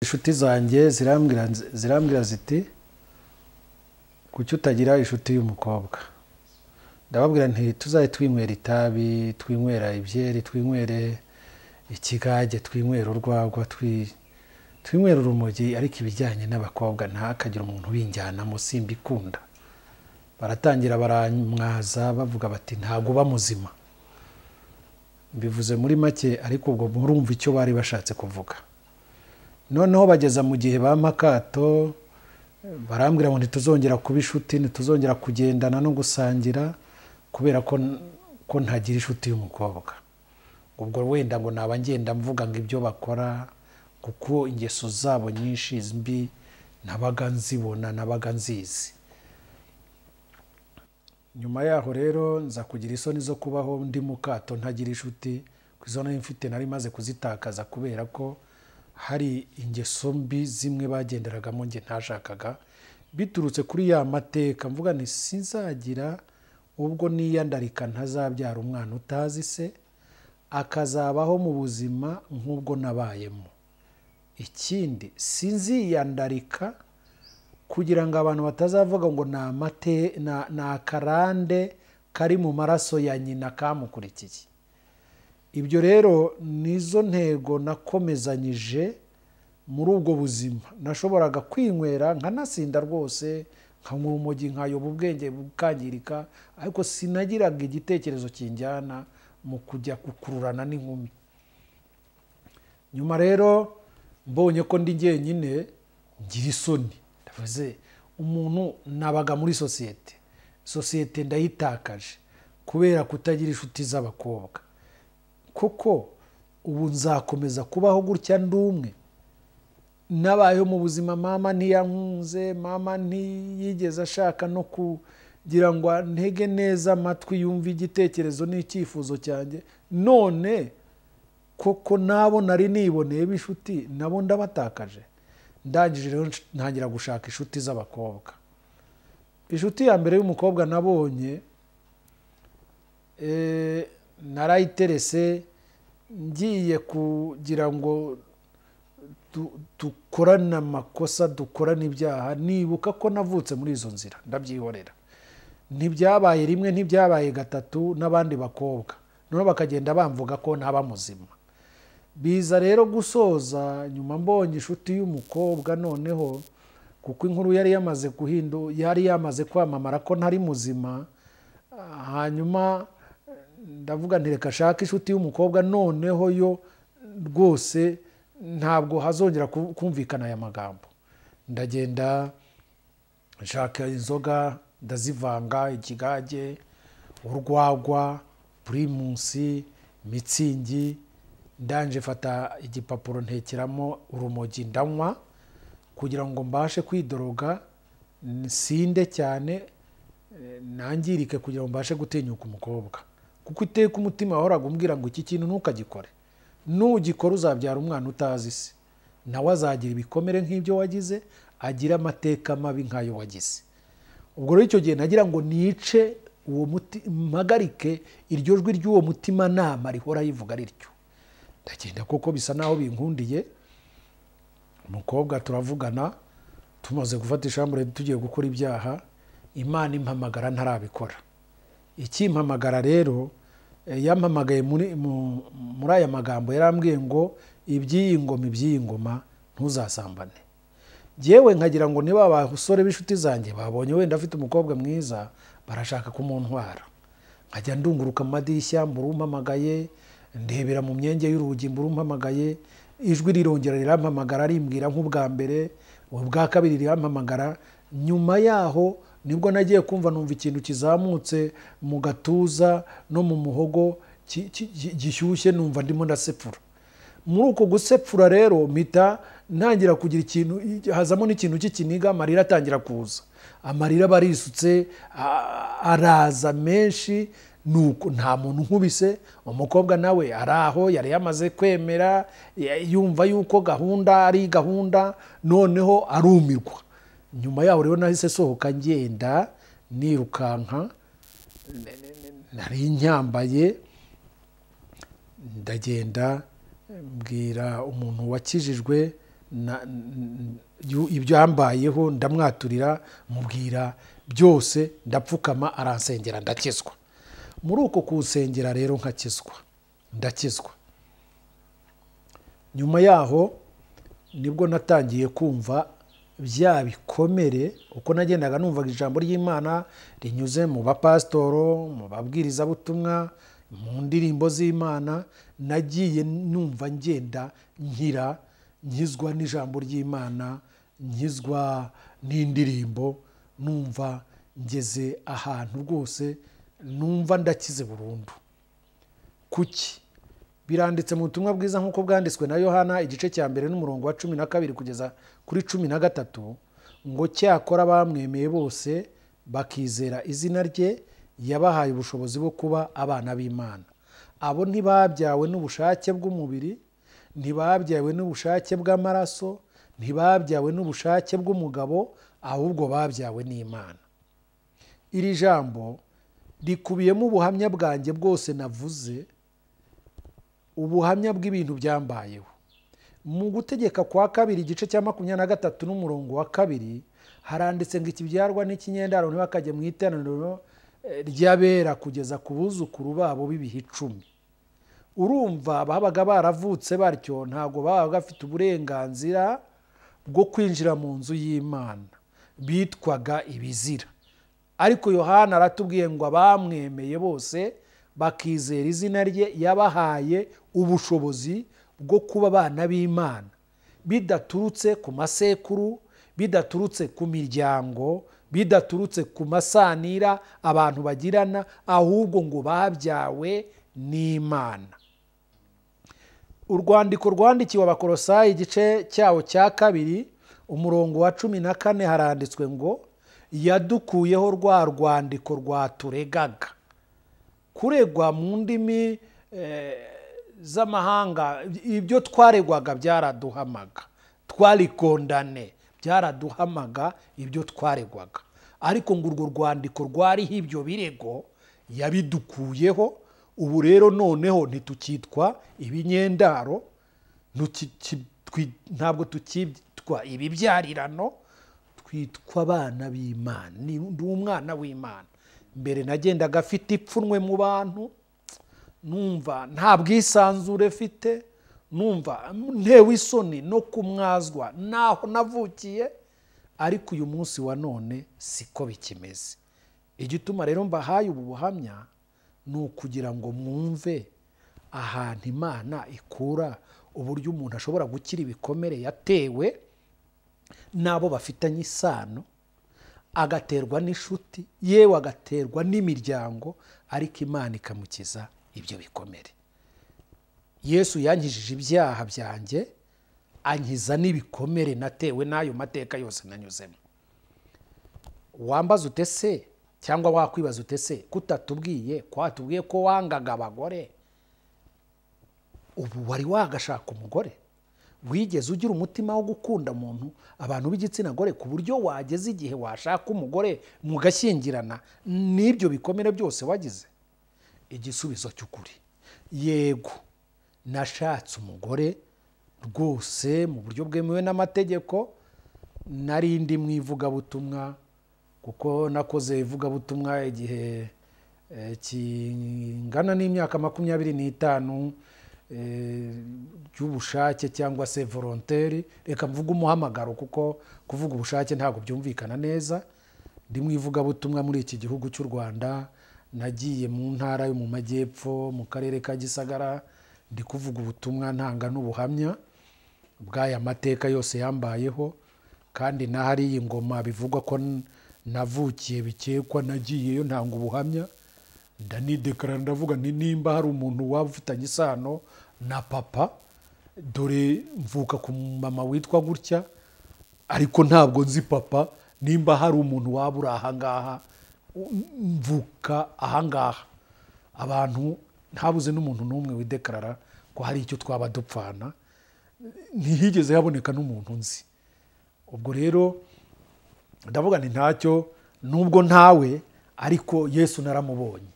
inshuti zanjye zirambwira ziti kuki utagira inshuti y'umukobwa ndababwira nti tuzajye twinywera itabi twinywera ibyeri twinywere ikigage twinywera urwagwa twinywera urumogi ariko ibijyanye n'abakobwa ntihakagire umuntu ubinjyanamo simbikunda baratangira baramwaza bavuga bati ntabwo uba muzima bivuze muri make ariko ubwo murumva icyo bari bashatse kuvuga noneho bageza mu gihe bampa akato barambwira ngo ntituzongera kuba inshuti ntituzongera kugendana no gusangira kubera ko ntagira inshuti y'umukobwa ubwo wenda ngo naba ngenda mvuga ngo ibyo bakora kuko ingeso zabo nyinshi mbi nabaga nzibona nabaga nzizi nyuma yaho rero nza kugira isoni zo kubaho ndi mu kato ntagira inshuti ku izo nari mfite nari maze kuzitakaza kubera ko hari ingeso mbi zimwe bagenderagamo nge ntashakaga biturutse kuri ya mateka mvuga ni sinzagira ubwo niyandarika ntazabyara umwana utazi se akazabaho mu buzima nk'ubwo nabayemo ikindi sinziyandarika kugira ngo abantu batazavuga ngo ni akarande kari mu maraso ya nyina kamukurikiye ibyo rero nizo ntego nakomezanyije muri ubwo buzima nashoboraga kwinywera nkanasinda rwose nkanywa urumogi nkayoba ubwenge bukangirika ariko sinagiraga igitekerezo kinjyana mu kujya gukururana n'inkumi nyuma rero mbonye ko ndi njyenyine ngira isoni ndavuze umuntu nabaga muri sosiyete sosiyete ndayitakaje kubera kutagira inshuti z'abakobwa kuko ubu nzakomeza kubaho gutya ndi umwe nabayeho mu buzima mama ntiyankunze mama ntiyigeze ashaka no kugira ngo antege neza amatwi yumve igitekerezo n'icyifuzo cyanjye none koko nabo nari niboneye b'inshuti nabo ndabatakaje ndangije rero ntangira gushaka inshuti z'abakobwa inshuti ya mbere y'umukobwa nabonye narayiterese ngiye kugira ngo dukorane amakosa dukorane ibyaha nibuka ko navutse muri izo nzira ndabyihorera ntibyabaye rimwe ntibyabaye gatatu n'abandi bakobwa noneho bakagenda bamvuga ko ntaba muzima biza rero gusoza nyuma mbonye inshuti y'umukobwa noneho kuko inkuru yari yamaze guhindu yari yamaze kwamamara ko ntari muzima hanyuma ndavuga ntireka ashake inshuti y'umukobwa noneho yo rwose ntabwo hazongera kumvikana aya magambo ndagenda nshaka inzoga ndazivanga ikigage urwagwa purimusi mitsingi ndanje fata igipapuro ntekeramo urumogi ndanywa kugira ngo mbashe kwidoroga sinde cyane nangirike kugira ngo mbashe gutinyuka umukobwa kuko iteka umutima wahoraga umbwira ngo iki kintu ntukagikore nugikora uzabyara umwana utazi se nawe azagira ibikomere nk'ibyo wagize agira amateka mabi nk'ayo wagize ubwo rero icyo gihe nagira ngo nice uwo mpagarike iryo jwi ry'uwo mutima nama rihora rivuga rityo ndagenda kuko bisa naho binkundiye umukobwa turavugana tumaze gufata ishambure tugiye gukora ibyaha imana impamagara ntarabikora ikimpamagara rero yampamagaye muri aya magambo yarambwiye ngo iby'iyi ngoma iby'iyi ngoma ntuzasambane yewe nkagira ngo niba abasore b'inshuti zanjye babonye wenda afite umukobwa mwiza barashaka kumuntwara nkajya ndunguruka mu madirishya mbura umpamagaye ndebera mu myenge y'urugi mbura umpamagaye ijwi rirongera rirampamagara rimbwira nk'ubwa mbere ubwa kabiri rirampamagara nyuma yaho nibwo nagiye kumva numva ikintu kizamutse mu gatuza no mu muhogo gishyushye numva ndimo ndasepfura muri uko gusepfura rero mpita ntangira kugira ikintu hazamo n'ikintu cy'ikiniga amarira atangira kuza amarira aba arisutse araza menshi nuko nta muntu nkubise umukobwa nawe ari aho yari yamaze kwemera yumva yuko gahunda ari gahunda noneho arumirwa nyuma yaho rero nahise sohoka ngenda nirukanka nari nyambaye ndagenda mbwira umuntu wakijijwe na- n- n- ibyo yambayeho ndamwaturira mubwira byose ndapfukama aransengera ndakizwa muri uko kuwusengera rero nkakizwa ndakizwa nyuma yaho nibwo natangiye kumva bya bikomere uko nagendaga numvaga ijambo ry'imana rinyuze mu bapasitoro mu babwirizabutumwa mu ndirimbo z'imana nagiye numva ngenda nkira nkizwa n'ijambo ry'imana nkizwa n'indirimbo numva ngeze ahantu rwose numva ndakize burundu kuki biranditse mu butumwa bwiza nk'uko bwanditswe na yohana igice cya mbere n'umurongo wa cumi na kabiri kugeza kuri cumi na gatatu ngo cyakora bamwemeye bose bakizera izina rye yabahaye ubushobozi bwo kuba abana b'imana abo ntibabyawe n'ubushake bw'umubiri ntibabyawe n'ubushake bw'amaraso ntibabyawe n'ubushake bw'umugabo ahubwo babyawe n'imana iri jambo rikubiyemo ubuhamya bwanjye bwose navuze ubuhamya bw'ibintu byambayeho mu gutegeka kwa kabiri igice cya makumyabiri na gatatu n'umurongo wa kabiri haranditse ngo ikibyarwa n'ikinyendaro ntibakajye mu iteraniro eh, ry'abera kugeza ku buzukuru babo b'ibihe icumi urumva babaga baravutse batyo ntabwo babaga bafite uburenganzira bwo kwinjira mu nzu y'imana bitwaga ibizira ariko yohana aratubwiye ngo abamwemeye bose bakizera izina rye yabahaye ubushobozi bwo kuba abana b'imana bidaturutse ku masekuru bidaturutse ku miryango bidaturutse ku masanira abantu bagirana ahubwo ngo babyawe n'imana urwandiko rwandikiwe abakorosayi igice cyawo cya kabiri umurongo wa cumi na kane haranditswe ngo yadukuyeho rwa rwandiko rwaturegaga kuregwa mu ndimi eh, z'amahanga ibyo twaregwaga byaraduhamaga twarikondane byaraduhamaga ibyo twaregwaga ariko ngo urwo rwandiko rwariho ibyo birego yabidukuyeho ubu rero noneho ntitukitwa ibinyendaro ntuki- ki- twi- ntabwo tukitwa ibibyarirano twitwa abana b'imana ni ndi umwana w'imana mbere nagendaga afite ipfunwe mu bantu numva nta bwisanzure mfite numva ntewe isoni no kumwazwa n'aho navukiye ariko uyu munsi wa none siko bikimeze igituma rero mbahaye ubu buhamya ni ukugira ngo mwumve ahantu imana ikura uburyo umuntu ashobora gukira ibikomere yatewe n'abo bafitanye isano agaterwa n'inshuti yewe agaterwa n'imiryango ariko imana ikamukiza ibyo bikomere yesu yankijije ibyaha byanjye ankiza n'ibikomere natewe n'ayo mateka yose nanyuzemo wambaza ute se cyangwa wakwibaza ute se kutatubwiye kwatubwiye ko wangaga abagore ubu wari wagashaka umugore wigeze ugira umutima wo gukunda umuntu abantu b'igitsina gore ku buryo wageze igihe washaka umugore mugashyingirana n'ibyo bikomere byose wagize igisubizo cy'ukuri yego nashatse umugore rwose mu buryo bwemewe n'amategeko nari ndi mu ivugabutumwa kuko nakoze ivugabutumwa igihe eh, kingana n'imyaka makumyabiri n'itanu eh, y'ubushake cyangwa se volonteri reka mvuge umuhamagaro kuko kuvuga ubushake ntabwo byumvikana neza ndi mu ivugabutumwa muri iki gihugu cy'u rwanda nagiye mu ntara yo mu majyepfo mu karere ka gisagara ndi kuvuga ubutumwa ntanga n'ubuhamya bw'aya mateka yose yambayeho kandi n'ahari iyi ngoma bivugwa ko n- navukiye bikekwa nagiyeyo ntanga ubuhamya ndanidekara ndavuga nti nimba hari umuntu waba ufitanye isano na papa dore mvuka ku mama witwa gutya ariko ntabwo nzi papa nimba hari umuntu waba uri ahangaha u- mvuka ahangaha abantu ntabuze n'umuntu n'umwe widekarara ko hari icyo twaba dupfana ntihigeze haboneka n'umuntu nzi ubwo rero ndavuga nti ntacyo nubwo ntawe ariko yesu naramubonye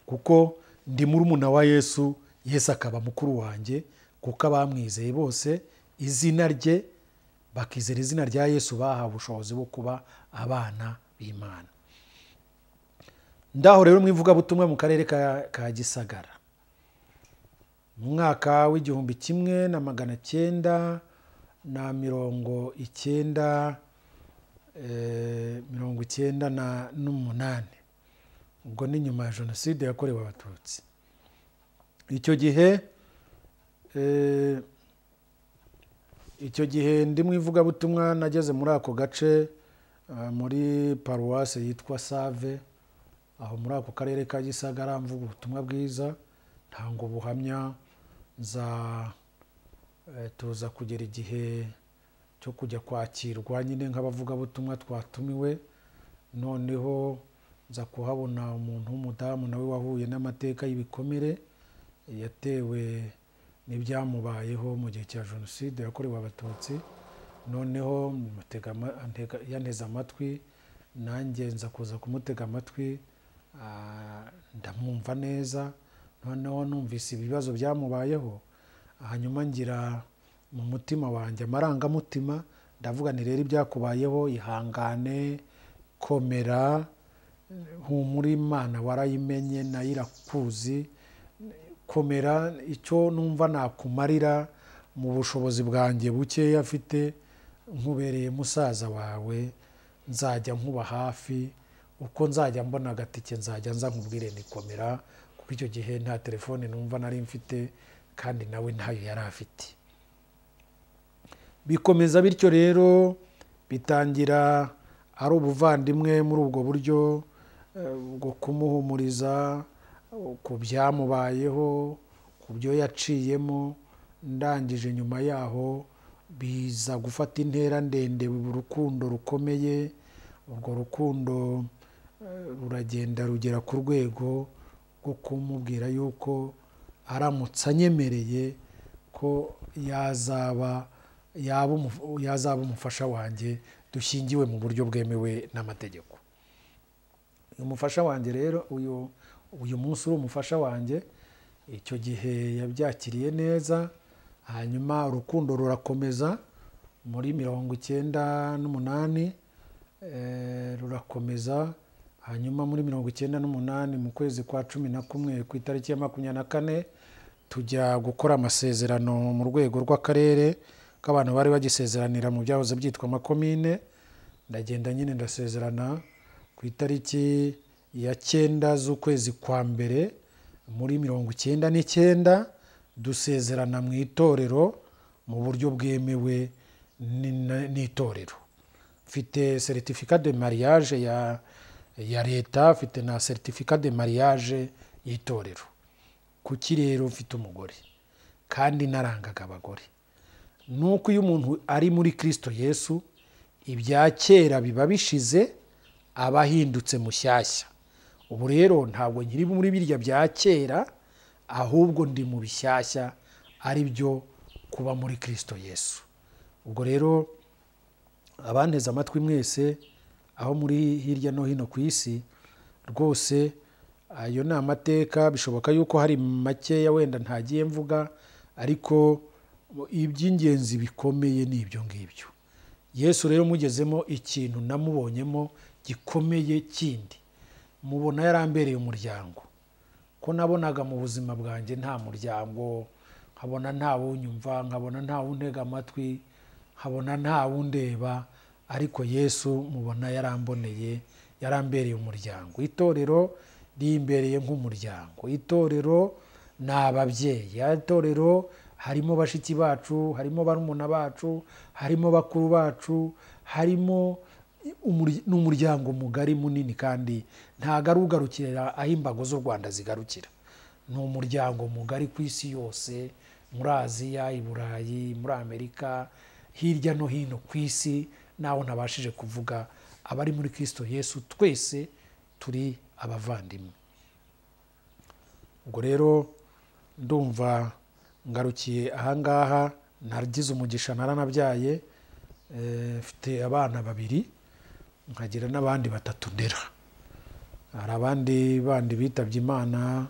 kuko ndi murumuna wa yesu yesu akaba mukuru wanjye kuko abamwizeye bose izina rye bakizera izina rya yesu bahawe ubushobozi bwo kuba abana b'imana ndaho rero mu ivugabutumwa mu karere ka- ka gisagara mu mwaka w'igihumbi kimwe na magana cyenda na mirongo icyenda eh, mirongo icyenda na- n'umunani ubwo ni nyuma ya jenoside yakorewe abatutsi icyo gihe eh, icyo gihe ndi mu ivugabutumwa nageze muri ako gace eh, muri paruwase yitwa save aho muri ako karere ka gisagara mvuga ubutumwa bwiza ntanga ubuhamya nza eh, tuza kugera igihe cyo kujya kwakirwa nyine nk'abavugabutumwa twatumiwe noneho nza kuhabona umuntu w'umudamu nawe wahuye n'amateka y'ibikomere yatewe n'ibyamubayeho mu gihe cya jenoside yakorewe abatutsi noneho mutega ama- antega- yanteze amatwi nanjye nza kuza kumutega amatwi ah, ndamwumva neza noneho numvise ibibazo byamubayeho hanyuma ngira mu mutima wanjye amarangamutima ndavuga nti rero ibyakubayeho ihangane komera humura imana warayimenye nayo irakuzi komera icyo numva nakumarira mu bushobozi bwanjye bukeya afite nkubereye musaza wawe nzajya nkuba hafi uko nzajya mbona agatike nzajya nza nkubwire nikomera kuko icyo gihe nta telefone numva nari mfite kandi nawe ntayo yari afite bikomeza bityo rero bitangira ari ubuvandimwe muri ubwo buryo eh, bwo kumuhumuriza eh, ku byamubayeho ku byo yaciyemo ndangije nyuma yaho biza gufata intera ndende urukundo rukomeye urwo rukundo eh, ruragenda rugera ku rwego rwo kumubwira yuko aramutse anyemereye ko yazaba yaba umu- yazaba umufasha wanjye dushingiwe mu buryo bwemewe n'amategeko uyu mufasha wanjye rero uyu uyu munsi uri umufasha wanjye icyo gihe yabyakiriye neza hanyuma urukundo rurakomeza muri mirongo icyenda n'umunani eh, rurakomeza hanyuma muri mirongo icyenda n'umunani mu kwezi kwa cumi na kumwe ku itariki ya makumyabiri na kane tujya gukora amasezerano mu rwego rw'akarere k'abantu bari bagisezeranira mu byahoze byitwa amakomine ndagenda nyine ndasezerana ku itariki ya cyenda z'ukwezi kwa mbere muri mirongo icyenda n'icyenda dusezerana mu itorero mu buryo bwemewe ni- na- n'itorero mfite seritifika de mariage ya ya leta mfite na seritifika de mariage y'itorero kuki rero mfite umugore kandi narangaga abagore nuko iyo umuntu ari muri kirisito yesu ibya kera biba bishize aba ahindutse mushyashya ubu rero ntabwo nkiri muri birya bya kera ahubwo ndi mu bishyashya ari byo kuba muri kirisito yesu ubwo rero abanteze amatwi mwese aho muri hirya no hino ku isi rwose ayo ni amateka bishoboka yuko hari makeya wenda ntagiye mvuga ariko iby'ingenzi bikomeye ni ibyo ngibyo yesu rero mugezemo ikintu namubonyemo gikomeye kindi mubona yarambereye umuryango ko nabonaga mu buzima bwanjye nta muryango nkabona nta wunyumva nkabona nta wuntega amatwi nkabona nta wundeba ariko yesu mubona yaramboneye yarambereye umuryango itorero rimbereye nk'umuryango itorero ni ababyeyi itorero harimo bashiki bacu harimo barumuna bacu harimo bakuru bacu harimo umurya- ni umuryango mugari munini kandi ntago ari ugarukira aho imbago z'u rwanda zigarukira ni umuryango mugari ku isi yose muri aziya i burayi muri amerika hirya no hino ku isi naho ntabashije kuvuga abari muri kirisito yesu twese turi abavandimwe ubwo rero ndumva ngarukiye ahangaha nagize umugisha naranabyaye eh, mfite abana babiri nkagira n'abandi batatu ndera hari abandi bandi bitabye imana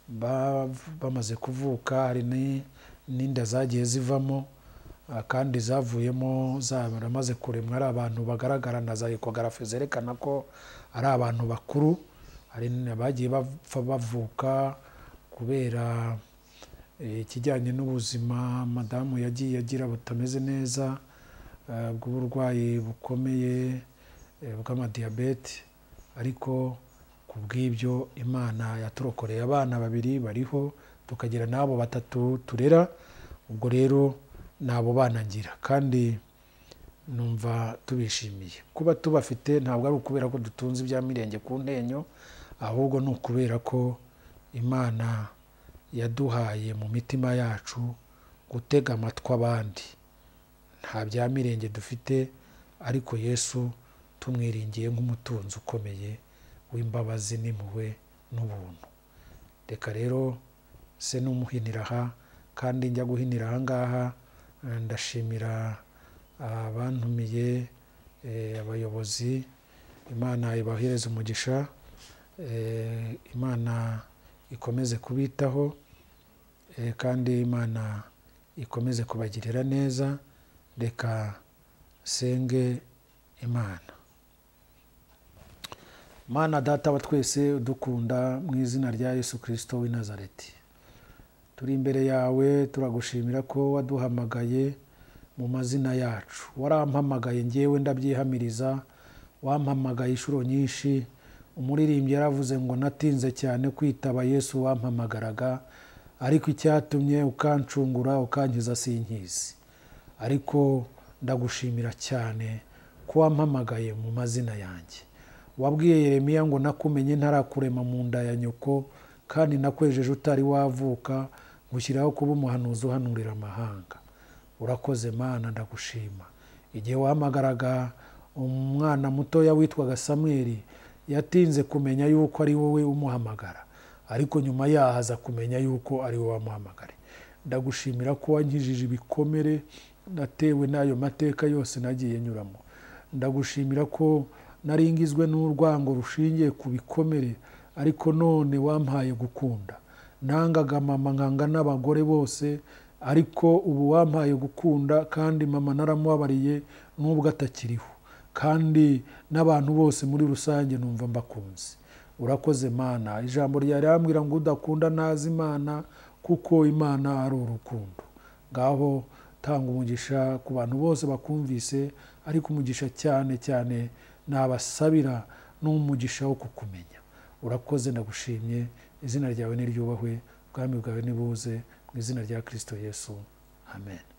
ba- bamaze kuvuka hari ni- n'inda zagiye zivamo Ah, kandi zavuyemo zaramaze kuremwa ari abantu bagaragara na za ekogarafe zerekana ko ari abantu bakuru hari n- bagiye bapfa bavuka kubera eh, ikijyanye n'ubuzima madamu yagiye agira butameze neza eh, bw'uburwayi bukomeye eh, bw'amadiyabete ariko ku bw'ibyo imana yaturokoreye abana babiri bariho tukagira n'abo batatu turera ubwo rero ni abo bana ngira kandi numva tubishimiye kuba tubafite ntabwo ari ukubera ko dutunze ibya mirenge ku ntenyo ahubwo ni ukubera ko imana yaduhaye mu mitima yacu gutega amatwi abandi nta bya mirenge dufite ariko yesu tumwiringiye nk'umutunzi ukomeye w'imbabazi n'impuhwe n'ubuntu reka rero se n'umuhinira aha kandi njya guhinira aha ngaha eh, ndashimira abantumiye eh, abayobozi imana ibahereze umugisha eh, imana ikomeze kubitaho eh, kandi imana ikomeze kubagirira neza reka senge imana mana data wa twese udukunda mu izina rya yesu kirisito w'i nazareti turi imbere yawe turagushimira ko waduhamagaye mu mazina yacu warampamagaye ngewe ndabyihamiriza wampamagaye inshuro nyinshi umuririmbyi yaravuze ngo natinze cyane kwitaba yesu wampamagaraga ariko icyatumye ukancungura ukankiza sinkizi ariko ndagushimira cyane ko wampamagaye mu mazina yanjye wabwiye yeremiya ngo nakumenye ntarakurema mu nda ya nyoko kandi nakwejeje utari wavuka ngushyiraho kuba umuhanuzi uhanurira amahanga urakoze mana ndagushima igihe wahamagaraga umwana mutoya witwaga samweli yatinze kumenya yuko ari wowe umuhamagara ariko nyuma yaho aza kumenya yuko ari wowe wamuhamagara ndagushimira ko wankijije ibikomere natewe n'ayo mateka yose nagiye nyuramo ndagushimira ko naringizwe n'urwango rushingiye ku bikomere ariko none wampaye gukunda nangaga mama nkanga n'abagore bose ariko ubu wampaye gukunda kandi mama naramubabariye n'ubwo atakiriho kandi n'abantu bose muri rusange numva mbakunze urakoze mana ijambo ryari rambwira ngo udakunda ntazi imana kuko imana ari urukundo ngaho tanga umugisha ku bantu bose bakumvise ariko umugisha cyane cyane nabasabira n'umugisha wo kukumenya urakoze ndagushimye izina ryawe niryubahwe ubwami bwawe nibuze mu izina rya kirisito yesu amen